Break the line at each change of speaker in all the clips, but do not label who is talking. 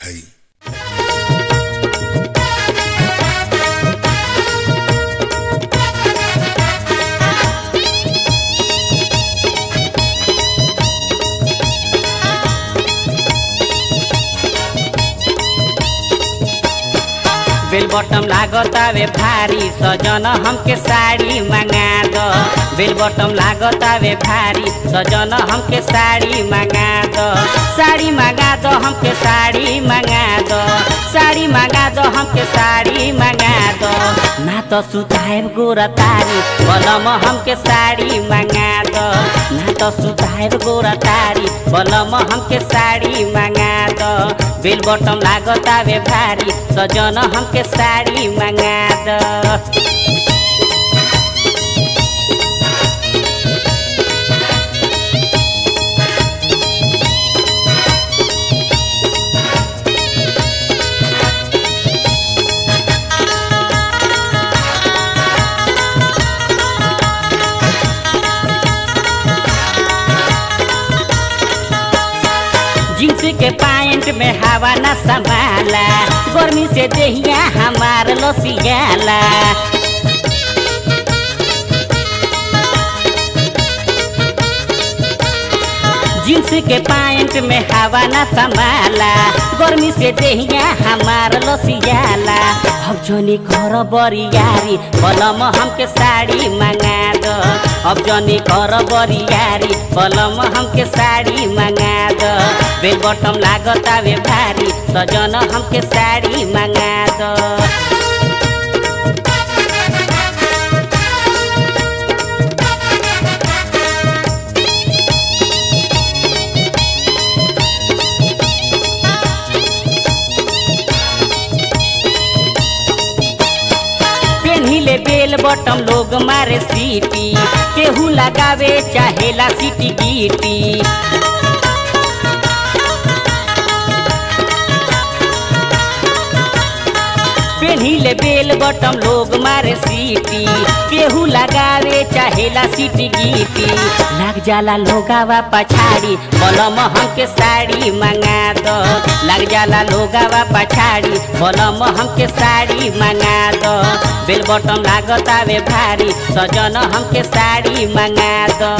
है
बेल बटम लागतावे भारी सजन हमके साड़ी मंगा दो बेल बटम लागतावे भारी सजन हमके साड़ी मंगा दो साड़ी मंगा दो हमके साड़ी मंगा दो साड़ी मंगा दो हमके साड़ी मंगा दो ना तो सुताएब गोरा तारी बलम हमके साड़ी मंगा दो ना तो सुताएब गोरा तारी बलम हमके साड़ी मंगा दो बेल बटम लागतावे भारी सजन हमके साड़ी मंगा दो जींस के पैंट में हवा न संभाला गर्मी से देहिया हमार लसियाला जींस के पैंट में हवा न संभाला गर्मी से देहिया हमार लसियाला अब जनी कर बरियारी बलम हमके साड़ी मंगा दो अब जनी कर बरियारी बलम हमके साड़ी मंगा दो बेल बटम लागतावे भारी सजन हमके साड़ी मंगा दो पेन्हिले बेल बटम लोग मारे सीटी केहू लगावे चाहेला सीटी गीटी पेन्हिले बेल बटम लोग मारे सीटी केहू लगावे चाहेला सीटी गीटी लग जाला लोगावा पछाड़ी बलम हमके साड़ी मंगा दो लग जाला लोगावा पछाड़ी बलम हमके साड़ी मंगा दो बेल बटम लागतावे भारी सजन हमके साड़ी मंगा दो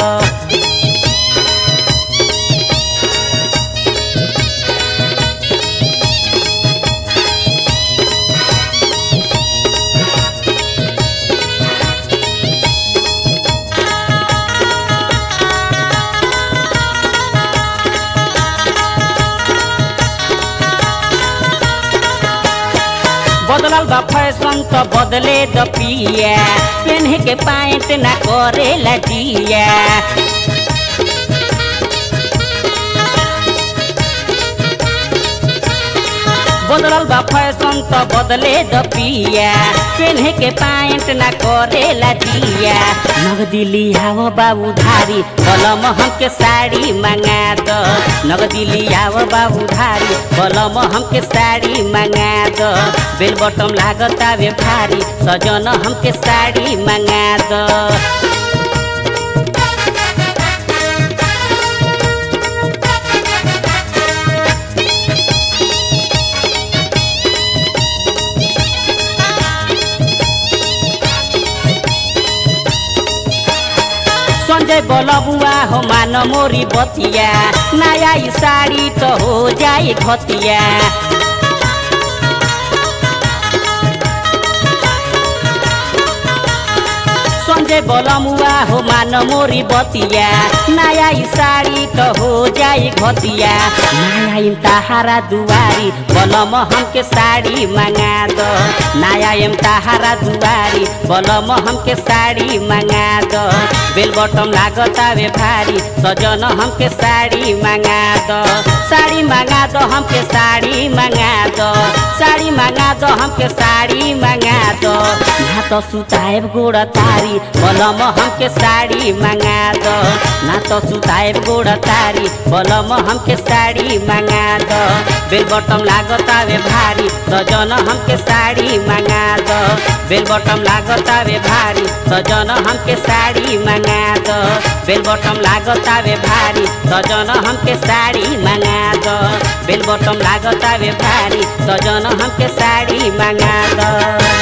बदलल बा फैशन तो बदले द पिया पेन्हे के पैंट ना करे लजिया बदलल बा फैशन तो बदले द पिया पेन्हे के पैंट ना करे लजिया नगदी लियाव बाबू धारी बलम हमके साड़ी मंगा दो नगदी लियाव बाबू धारी बलम हमके साड़ी मंगा दो बेल बटम लागतावे भारी सजन हमके साड़ी मंगा दो संजय बलबुआ हो मान मोरी बतिया नया ई साड़ी तो हो जाए घतिया संजय बलमुआ हो मान मोरी बतिया नया ई साड़ी तो हो जाए घतिया नया इम तहारा दुआरी बलम हमके साड़ी मंगा दो नया इम तहारा दुआरी बलम हमके साड़ी मंगा दो बेल बटम लागतावे भारी सजन हमके साड़ी मंगा दो साड़ी मंगा दो हमके साड़ी मंगा दो साड़ी मंगा दो हमके साड़ी मंगा दो ना तो सुताएब गोड़ तारी बलम हमके साड़ी मंगा दो ना तो सुताएब गोड़ तारी बलम हमके साड़ी मंगा दो बेल बटम लागतावे भारी सजन हमके साड़ी मंगा दो बेल बटम लागतावे भारी सजन हमके साड़ी मंगा दो बेल बटम लागतावे भारी सजन हमके साड़ी मंगा दो बेल बटम लागतावे भारी सजन हमके साड़ी मंगा दो